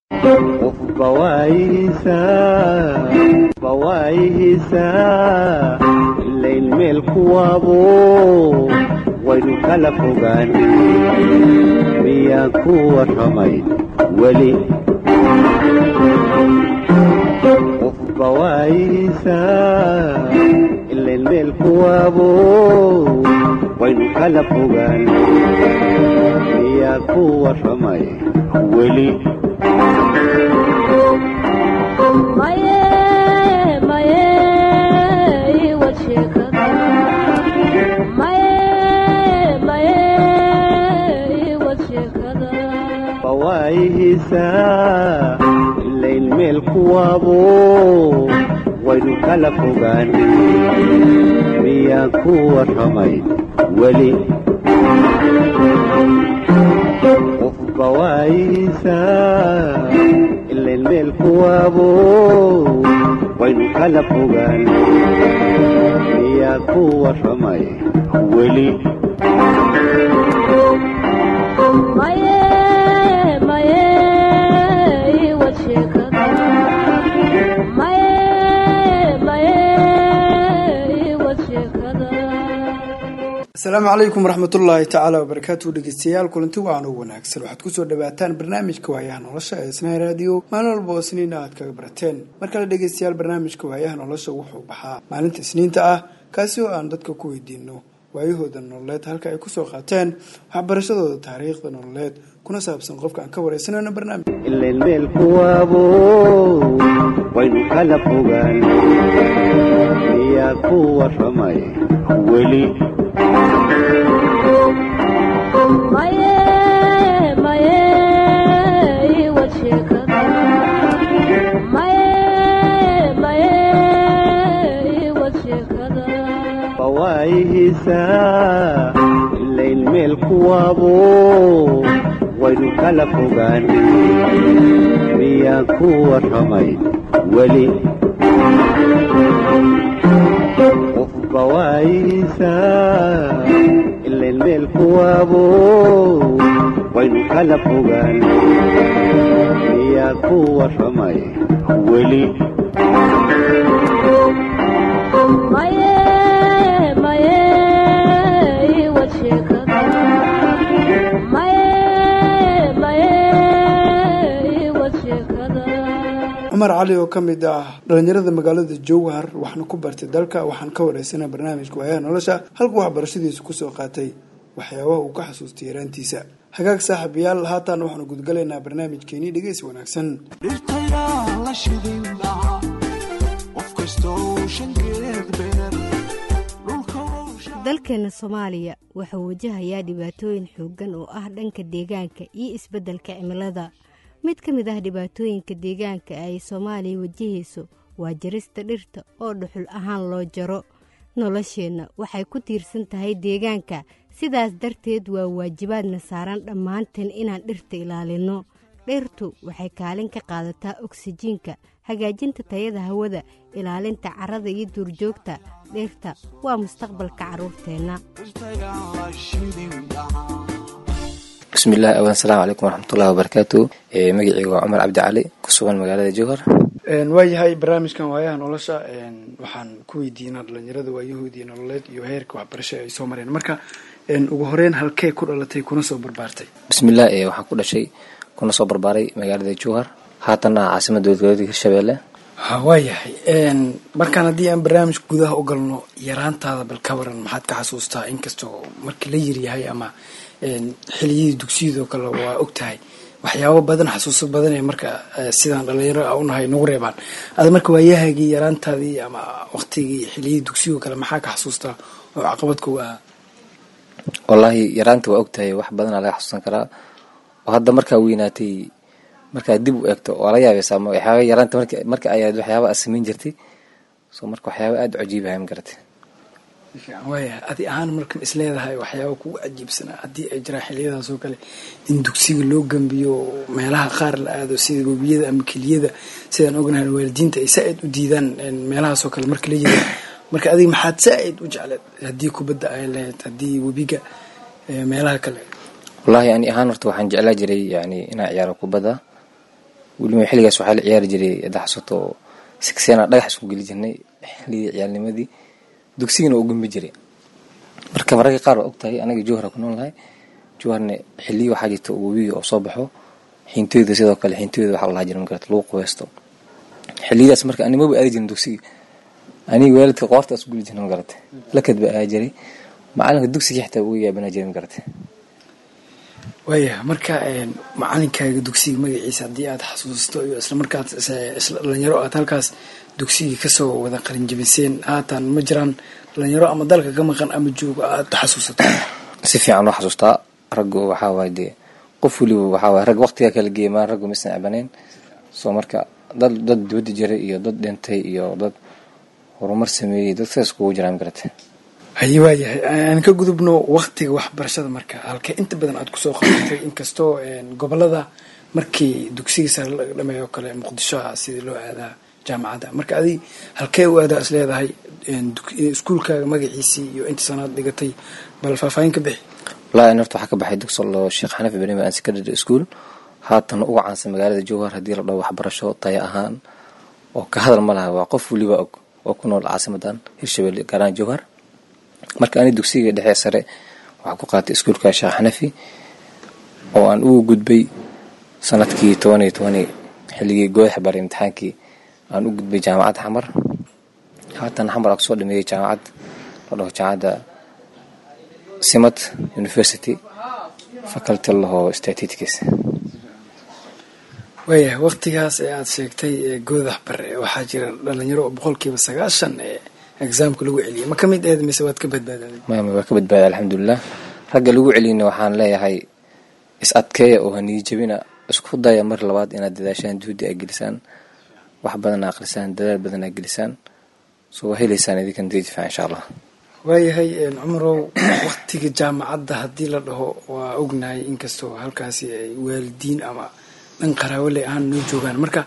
bawaayihiisaa ilayn meel kuwaabo waynu kala fogaan miyaan ku warramay weli qof bawaayihiisaa ilayn meel kuwaabo waynu kala fogaan miyaan ku warramay weli bawaayihiisaa ilayn meel kuwaabo waynu kala fogaan miyaan ku warramay weli qof bawaayihiisaa ilayn meel kuwaabo waynu kala fogaan miyaan ku warramay weli asalaamu calaykum waraxmatullaahi tacaala wabarakaatu dhegeystayaal kulanti wacan u wanaagsan waxaad kusoo dhawaataan barnaamijka waayaha nolosha ee isnaha raadiyo maalin walba oo isniina aad kaga barateen mar kale dhegeystayaal barnaamijka waayaha nolosha wuxuu baxaa maalinta isniinta ah kaasi oo aan dadka ku weydiino waayahooda nololeed halka ay kusoo qaateen waxbarashadooda taariikhda nololeed kuna saabsan qofka aan ka wareysanayno barnaamij ilayn meel kuwaabo waynu kala fogaan miyaa ku warramay weli bawaayihiisaa ilayn meel kuwaabo waynu kala fogaan miyaan ku warramay weli qof bawaayihiisaa ilayn meel kuwaabo waynu kala fogaan miyaan ku warramay weli cumar cali oo ka mid ah dhalinyarada magaalada jowhar waxna ku bartay dalka waxaan ka wareysana barnaamijka waayaha nolosha halkuu waxbarashadiisu kusoo qaatay waxyaabaha uu ka xasuustay yaraantiisa hagaag saaxiibayaal haatan waxaanu gudgalaynaa barnaamijkeenii dhegeysi wanaagsan dalkeena soomaaliya wuxuu wajahayaa dhibaatooyin xooggan oo ah dhanka deegaanka iyo isbeddelka cimilada mid ka mid ah dhibaatooyinka deegaanka ay soomaaliya wajahayso waa jarista dhirta oo dhuxul ahaan loo jaro nolosheenna waxay ku tiirsan tahay deegaanka sidaas darteed waa waajibaadna saaran dhammaanteen inaan dhirta ilaalinno dhirtu waxay kaalin ka qaadataa oksijiinka hagaajinta tayada hawada ilaalinta carrada iyo duurjoogta dhirta waa mustaqbalka carruurteenna bismillahi awan asalaamu calaykum waraxmatullahi wabarakaatu magaceyga waa cumar cabdi cali ku sugan magaalada jowhar waayahay barnaamijkan waayaha nolosha waxaan ku weydiinaa dhalinyarada waayahoodii nololeed iyo heerka waxbarasha ay soo mareen marka ugu horeyn halkee ku dhalatay kuna soo barbaartay bismillah waxaan ku dhashay kuna soo barbaaray magaalada jowhar haatanna caasimada dowladgoboleedka hirshabeelle ha waayahay markaan haddii aan barnaamijka gudaha u galno yaraantaada bal ka waran maxaad ka xasuustaa inkastoo markii la yaryahay ama xiliyadii dugsiyadoo kale waa og tahay waxyaabo badan xasuuso badan ee marka sidaan dhalinyaro a unahay nagu reebaan ada marka waayahaagii yaraantaadii ama waqtigii xiliyadii dugsiyadoo kale maxaa ka xasuustaa oo caqabad kuga ah wallaahi yaraanta waa og tahay wax badanaa laga xasuusan karaa oo hadda markaa weynaatay markaa dib u eegto waa la yaabaysaa waxyaaba yaraanta marka ayaad waxyaaba aad samayn jirtay so marka waxyaaba aada u cajiibahay ma garatay waaya adi ahaan markan isleedahay waxyaaba kugu cajiibsanaa haddii ay jiraan xiliyadaas oo kale in dugsiga loo gambiyo meelaha qaar la aado sida webiyada ama keliyada sidaan ognahay waalidiinta ay saa-id u diidaan meelahaasoo kale marka la yiri marka adiga maxaad saa-id u jecleed haddii kubadda ay lahayd haddii webiga meelaha kale wallaahi ani ahaan horta waxaan jeclaa jiray yani inaan ciyaaro kubadda weliba xilligaas waxaa la ciyaari jiray haddaa xasuuto oo sigsena dhagax isku geli jirnay xilligii ciyaalnimadii dugsigana u gumbi jiray marka mararka qaar waa ogtahay anaga jowhara ku nool nahay jowharne xiliyi waxaa jirta webiga oo soo baxo xintooyda sidoo kale xintooyda waxaa lahaa jira magarata lagu qubaysto xiliyadaas marka animaba aadi jirin dugsiga aniga waalidka qoortaas guli jirna magarata lakad baa ahaa jiray macalinka dugsiga xitaa uga yaabana jiray magarata waaya marka macalinkaaga dugsiga magaciisa haddii aad xasuusto iyo isla markaad isla dhalinyaro aad halkaas dugsigii kasoo wada qalinjabiseen haatan ma jiraan dhalinyaro ama dalka ka maqan ama joogo aad xasuusato si fiican oo xasuustaa raggu waxaa waaye dee qof weliba waxaa waaye rag waqtigaa kala geemaan raggu maysan cabaneen soo marka dad dad dibadda jiray iyo dad dhintay iyo dad horumar sameeyey dad sidaas kugu jiraan magarata haye waayahay aan ka gudubno waktiga waxbarashada marka halkee inta badan aad kusoo qabatay inkastoo gobolada markii dugsiga sare laga dhameeyo oo kale muqdisho ah sidii loo aadaa jaamacadda marka adi halkee u aadaa is leedahay iskuulkaaga magaciisii iyo inta sanaad dhigatay bal faahfaahin ka bixi walahi an horta waxaa ka baxay dugsi loo sheekh xanafi benami an secondary school haatan ugu caansan magaalada jowhar haddii la dhaho waxbarasho taya ahaan oo ka hadal ma laha waa qof weliba og oo ku nool caasimadan hirshabelle gaaraan jowhar marka ani dugsiga dhexe sare waxaa ku qaatay iskuulka sheekh xanafi oo aan ugu gudbay sanadkii toban iyo tobani xilligii gooyaxa baray imtixaankii aan u gudbay jaamacadda xamar haatan xamar aa kusoo dhameeyey jaamacad la dhaho jaamacadda simad university faculty laho statistics waayahay waktigaas ee aada sheegtay goodax bare waxaa jira dhalinyaro oo boqolkiiba sagaashan ee exaamka lagu celiyay ma ka mid aheed mise waad ka badbaadaday maama waa ka badbaaday alxamdulilah ragga lagu celiyna waxaan leeyahay is adkeeya oo haniyi jabina isku daya mar labaad inaad dadaashaan juhdi aa gelisaan wax badan aa aqrisaan dadaal badan aa gelisaan soo waa helaysaan idinkan didifaa insha allah waayahay cumarow waktiga jaamacadda haddii la dhaho waa ognahay inkastoo halkaasi ay waalidiin ama dhan qaraawale ahaan noo joogaan marka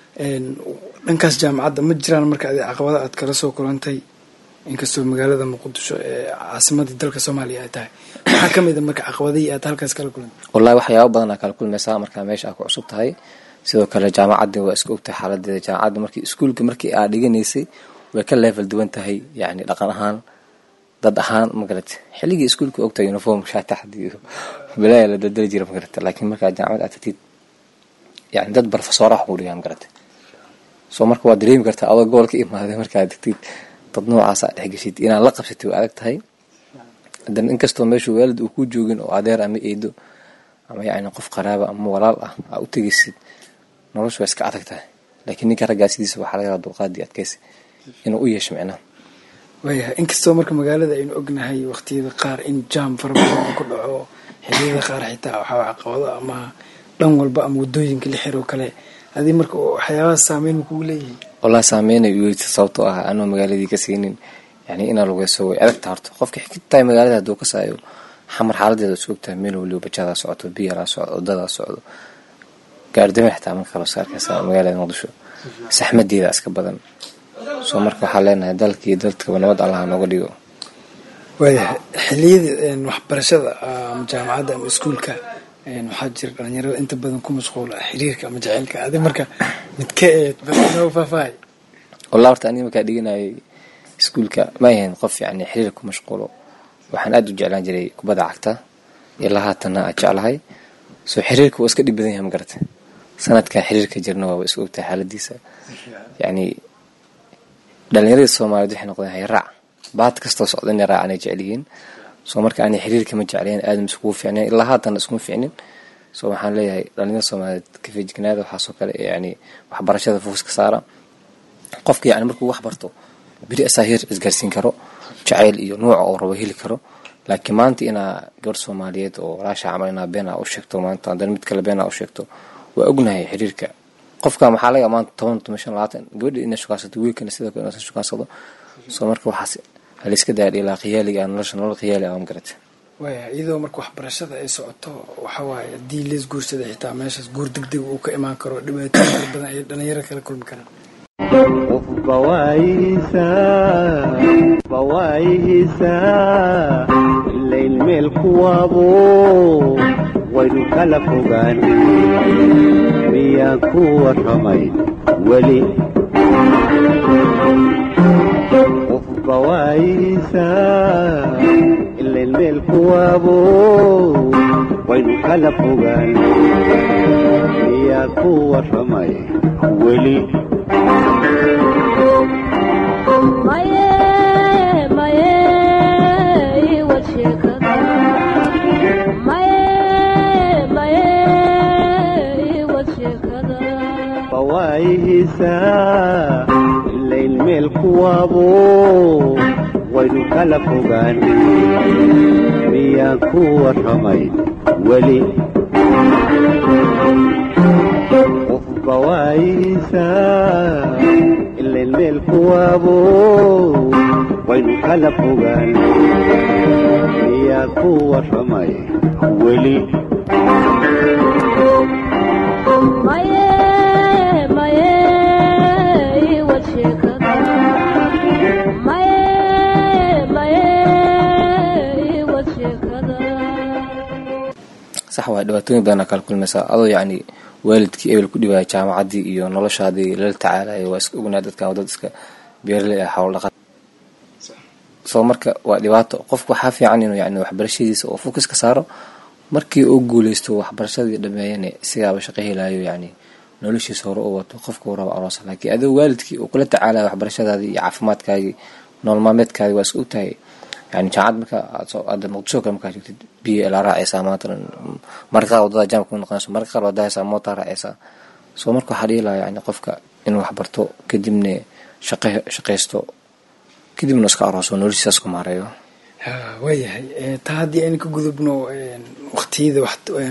dhankaas jaamacadda ma jiraan marka adi caqabada aad kala soo kulantay inkastoo magaalada muqdisho ee caasimadii dalka soomaaliya ay tahay maxaa ka mid a marka caqabadihii aad halkaas kala kulantay wallahi waxyaaba badan aa kala kulmaysaa markaa meesha aa ku cusub tahay sidoo kale jaamacadda waa iska ogtahay xaaladeeda jaamacadda markii iskuulka markii aa dhiganaysay way ka level duwan tahay yacni dhaqan ahaan dad ahaan magarata xilligii iskuulka ogtahay uniform shaataxdi iyo bilaaya la dadali jira magarata laakiin markaa jaamacad aad tagtid yani dad barofesoorah kuu dhigaa magarata soo marka waad dareemi kartaa adoo gobol ka imaaday markaad tagtid dad noocaas aa dhexgeshid inaad la qabsatid waa adag tahay haddana inkastoo meeshu waalid uu ku joogin oo adeer ama eedo ama yacni qof qaraaba ama walaal ah aa u tegaysid noloshu waa iska adag tahay laakiin ninka raggaa sidiisa waxaa laga yaaba dulqaadii adkaysi inuu u yeesho micnaha waayahay inkastoo marka magaalada aynu ognahay waqtiyada qaar in jaam fara badan uu ku dhaco xiliyada qaar xitaa waxaa caqabado ama dhan walba ama wadooyinka la xiro kale adii marka waxyaabaha saameyn ma kugu leeyihin wallahi saameynay u yeelisa sababtoo ah anoo magaaladii ka siinin yani inaa lugeyso way adagta horta qofka xigtahay magaalada hadduu ka saayo xamar xaaladeeda isku ogtahay meel waliba bajadaa socoto biyaraa socdo wadadaa socdo gaardame xitaa marka kale iska arkaysa magaalada muqdisho saxmadeeda iska badan soo marka waxaa leenahay dalkii dalkaba nabad allaha nooga dhigo waayahay xiliyada waxbarashada ama jaamacadda ama iskuulka waxaa jira dhalinyarada inta badan ku mashquula xiriirka ama jaceylka adi marka midka eed balnoo faahfaahay wallah horta aniga markaa dhiganayay iskuulka ma ahayn qof yani xiriir ku mashquulo waxaan aada u jeclaan jiray kubadda cagta ilaa haatanna aad jeclahay soo xiriirka waa iska dhib badan yahay magarata sanadkan xiriirka jirna waaba iska ogtahay xaaladiisa yacni dhalinyaradii soomaaliyeed waxay noqdeen hayraac baad kastoo socda inay raacaan ay jecel yihiin soo marka ani xiriirka ma jeclayn aadam iskugu fiicnayn ilaa haatanna iskuma fiicnin soo waxaan leeyahay dhalinyarada soomaaliyeed ka feejignaada waxaasoo kale yani waxbarashada fokuska saara qofka yani markuu wax barto beri asaa heer isgaarsiin karo jacayl iyo nuuca oo rabo heli karo laakiin maanta inaa gabar soomaaliyeed oo walaasha camal inaa been aa u sheegto maanta haddana mid kale been aa u sheegto waa ognahay xiriirka qofka maxaa laga maanta toban toban shan labaatan gabadha inay shukaansato wiilkana sidoo kale inaa shukaansado soo marka waxaas haliska daadhi ilaa khiyaaliga nolosha nolol khiyaali ah magarata waaya iyadoo marka waxbarashada ay socoto waxa waaye haddii lees guursada xitaa meeshaas guur degdeg uu ka imaan karo dhibaatooyin fara badan ay dhalinyaro kala kulmi karaan qofba waayihiisaa qofba waayihiisaa ilayn meel kuwaabo waynu kala fogaan miyaan ku warramay weli qofba waayihiisaa ilayn meel kuwaabo waynu kala fogaan miyaan ku warramay weli waayihiisaa ilayn meel kuwaabo waynu kala fogaan miyaan ku warramay weli qofba waayihiisaa ilayn meel kuwaabo waynu kala fogaan miyaan ku warramay weli sax waay dhibaatooyin badanaa kala kulmaysaa adoo yacni waalidkii ebel ku dhibaaya jaamacaddii iyo noloshaadii lala tacaalayo waa iska ognaa dadkan dad iska beeraley ah xoolo dhaqan soo marka waa dhibaato qofku waxaa fiican inuu yani waxbarashadiisa oo fokus ka saaro markii uu guuleysto waxbarashadii dhameeyana isigaaba shaqo helaayo yani noloshiisa hore u wato qofka uu rabo aroosa laakiin adoo waalidkii uu kula tacaalayo waxbarashadaadii iyo caafimaadkaagii nolol maalmeedkaadii waa iska ogtahay yani jaamacad marka aad muqdisho kale markaa joogtid biyo la raacaysaa maanta marka qaar wadada jaamka ku noqonayso marka qaar wadahaysaa mootaa raacaysaa soo marka waxaa dhihi lahaa yani qofka inuu waxbarto kadibna shaqe shaqaysto kadibna iska arooso noloshiisaas ku maareeyo waayahay taa haddii aynu ka gudubno waqtiyada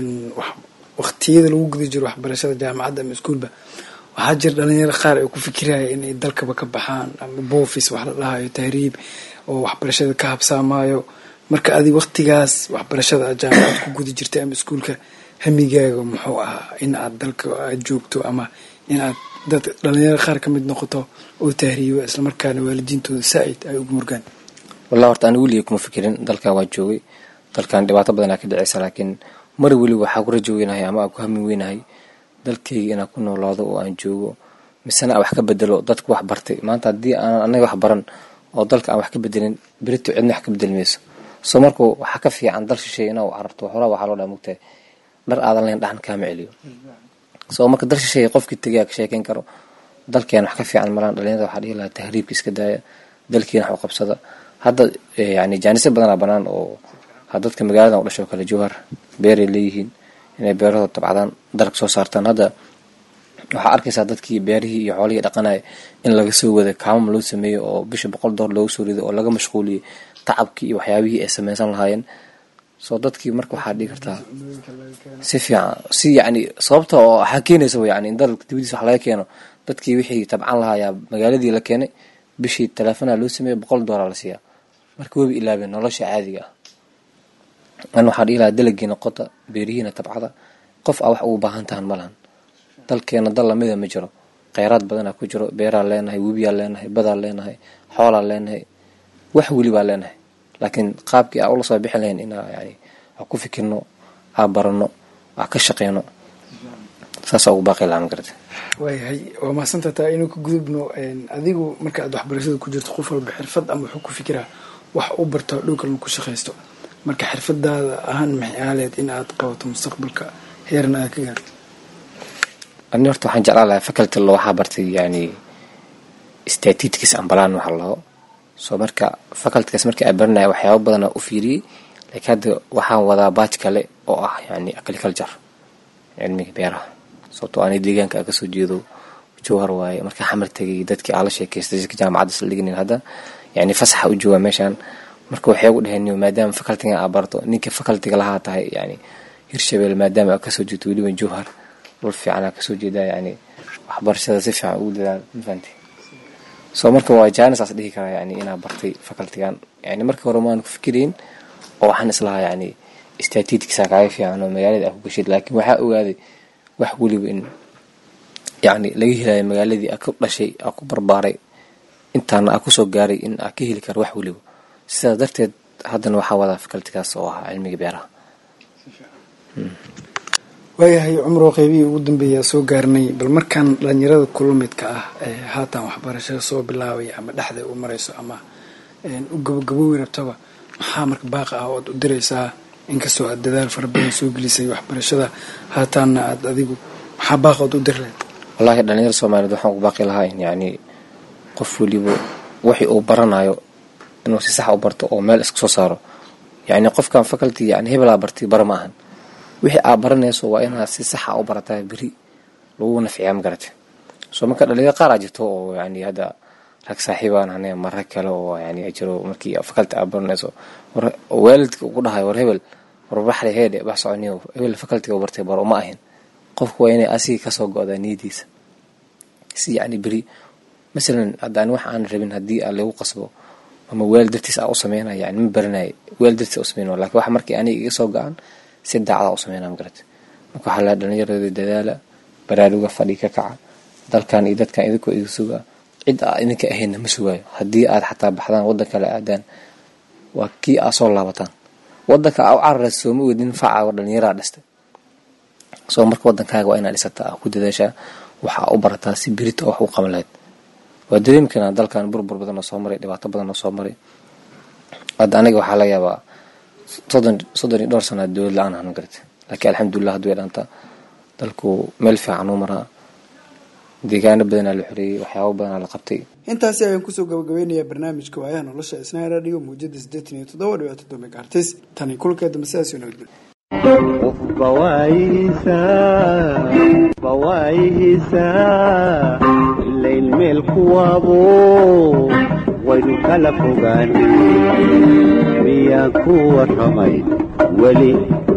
waqtiyada lagu guda jiro waxbarashada jaamacadda ama iskuulba waxaa jira dhalinyaro qaar ay ku fikiraya inay dalkaba ka baxaan ama boofis wax la dhahayo tahriib oo waxbarashada ka habsaamaayo marka adi waqtigaas waxbarashada aad jaamacad ku guda jirtay ama iskuulka hamigaaga muxuu ahaa in aad dalka aad joogto ama in aad dad dhalinyaro qaar ka mid noqoto oo tahriibo islamarkaana waalidiintooda saa-id ay ugu murgaan wallahi horta anigu weliga kuma fikirin dalkan waa joogay dalkan dhibaato badanaa ka dhacaysa laakiin mar weliba waxaa ku rajo weynahay ama aan ku hamin weynahay dalkayga inaan ku noolaado oo aan joogo misena aan wax ka bedelo dadku wax bartay maanta haddii aanan anaga wax baran oo dalka aan wax ka bedelin berito cidna wax ka bedeli mayso soo markuu waxaa ka fiican dal shisheeye inaa cararto horaa waxaa loo dhaa mugtahay dhar aadan lahayn dhaxan kaama celiyo soo marka dal shisheeye qofkii tegaya ka sheekeyn karo dalkeena wax ka fiican malaan dhalinyarada waxaa dhihi lahaa tahriibka iska daaya dalkiina wax u qabsada hadda yani jaanisyo badanaa banaan oo dadka magaaladan u dhasho kale jowhar beeray leeyihiin inay beerahooda tabcadaan dalag soo saartaan hadda waxaa arkaysaa dadkii beerihii iyo xoolihii dhaqanaya in laga soo wada kaamam loo sameeyo oo bisha boqol door loogu soo rido oo laga mashquuliyey tacabkii iyo waxyaabihii ay sameynsan lahaayeen soo dadkii marka waxaa dhigi kartaa si fiican si yani sababta oo waxaa keenaysa yani in dalka dibadiisa wax laga keeno dadkii wixii tabcan lahaayaa magaaladii la keenay bishii teleefona loo sameeyey boqol doolar la siiyaa marka webi ilaabeen nolosha caadiga ah an waxaa dhihi lahaa dalagiina qota beerihiina tabcada qof a wax ugu baahan tahan ma lahan dalkeena dal lamida ma jiro kheyraad badanaa ku jiro beeraa leenahay webiyaa leenahay badaa leenahay xoolaa leenahay wax welibaa leenahay laakiin qaabkii aa ula soo bixi lahayn inaa yani aa ku fikirno aa barano aa ka shaqeyno saasaa ugu baaqi lahaa magarata waayahay waa mahadsantaa taa inuu ka gudubno adigu marka aad waxbarashada ku jirto qof walba xirfad ama wuxuu ku fikiraa wax u barto dhow kalma ku shaqaysto marka xirfadaada ahaan maxay aaleed in aad qabato mustaqbalka heerna aad ka gaarto ani horta waxaan jeclaan lahaa faculty lo waxaa bartay yani statidkiis ambalaan waxa laho soo marka facultygaas markii aan baranaya waxyaaba badanaa u fiiriyey laakiin hadda waxaan wadaa baaj kale oo ah yani agriculture cilmiga beeraha sababtoo ani deegaanka aan kasoo jeedo jowhar waaye markaa xamar tegay dadkii aan la sheekaystay dadka jaamacadda isla dhiginin hadda yani fasaxa u joogaa meeshaan marka waxay ugu dhaheen maadaama facultiga aa barto ninka facultiga lahaa tahay yani hirshabelle maadaama aa kasoo jeedo weliba jowhar dhul fiican aa kasoo jeedaa yani waxbarashada si fiican ugu dadaal mafahanti soo marka waa jaanisaas dhihi karaa yani inaa bartay facultigan yani markii hore maan ku fikirayn oo waxaan islahaa yani statidkiisa kaaga fiican oo magaalada aa ku gashid laakiin waxaa ogaaday wax weliba in yani laga helayo magaaladii aa ku dhashay aa ku barbaaray intaana aa kusoo gaaray in aa ka heli karo wax weliba sidaas darteed haddana waxaa wadaa facultigaas oo ahaa cilmiga beeraha waayahay cumro qeybihii ugu dambeeyaa soo gaarnay bal markaan dhalinyarada kula midka ah ee haatan waxbarashada soo bilaabaya ama dhexda u marayso ama u gabagaboowi rabtaba maxaa marka baaqa ah oad u diraysaa inkastoo aad dadaal fara badan soo gelisay waxbarashada haataanna aad adigu maxaa baaqa oad u diri lahayd wallaahi dhalinyar soomaaliyeed waxaan ku baaqi lahaa in yacni qof weliba wixii uu baranayo inuu si sax u barto oo meel iska soo saaro yacni qofkan faculty yani hebelaa bartay bara ma ahan wixii aad baranayso waa inaad si saxa u barataa beri lagu nafciyaa ma garate soo marka dhalinyaro qaaraa jirto oo yani hadda rag saaxiibaan hane ma rag kale oo yani jiro markii faculty aad baranayso oo waalidka ugu dhahayo war hebel war baxri heedhe bax soconiyo hebel facultyga u bartay baro ma ahin qofku waa inay asigii kasoo go-daa niyadiisa si yacni beri masalan haddaan wax aan rabin haddii aa lagu qasbo ama weel dartiis aa u sameynaya yani ma baranaya weel dartiis aa u sameynaya lakin waxa markii aniga iga soo go-an si daacada u sameynaa magarate marka waxaa lahaa dhalinyarada dadaala baraaruga fadhi ka kaca dalkan iyo dadkan idinkoo iga sugaa cid aa idinka ahaynna ma sugaayo haddii aad xataa baxdaan waddan kale aadaan waa kii aa soo laabataan wadanka aa u cararaysa sooma weydin facaaga dhalinyaraa dhistay soo marka wadankaaga waa inaad dhisataa aa ku dadaashaa waxaa u barataa si berita wax u qaban lahayd waa dareemi karnaa dalkan burbur badan oo soo maray dhibaato badan oo soo maray hadda aniga waxaa laga yaabaa soddon soddon iyo dhowr sanaad dowlad la-aan ahan garate laakiin alxamdulilah haddu way dhaantaa dalku meel fiican uu maraa deegaano badanaa la xoreeyey waxyaabo badanaa la qabtay intaasi ayaan kusoo gabagabeynayaa barnaamijka waayaha nolosha isnaa radio muujada siddeetan iyo toddoba dhibato domek artis tani kulkeeda masaas iyo nabadgelyo qofba waayihiisaa waayihiisaa ilayn meel kuwaabo waynu kala fogaan miyaa ku warramay weli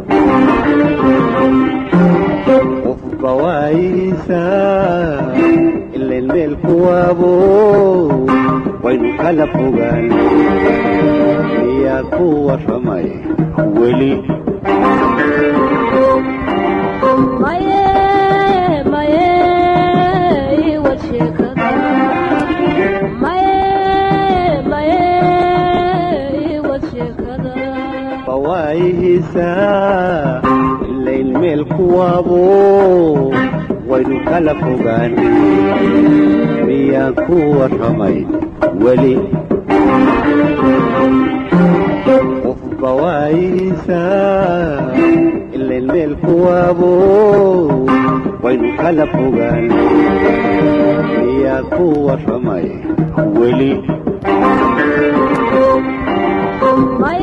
qofba waayihiisaa ilayn meel kuwaabo waynu kala fogaan miyaa ku warramay weli waayihiisaa ilayn meel kuwaabo waynu kala fogaan miyaa ku warramay weli qofba waayihiisaa ilayn meel kuwaabo waynu kala fogaan miyaa ku warramay weli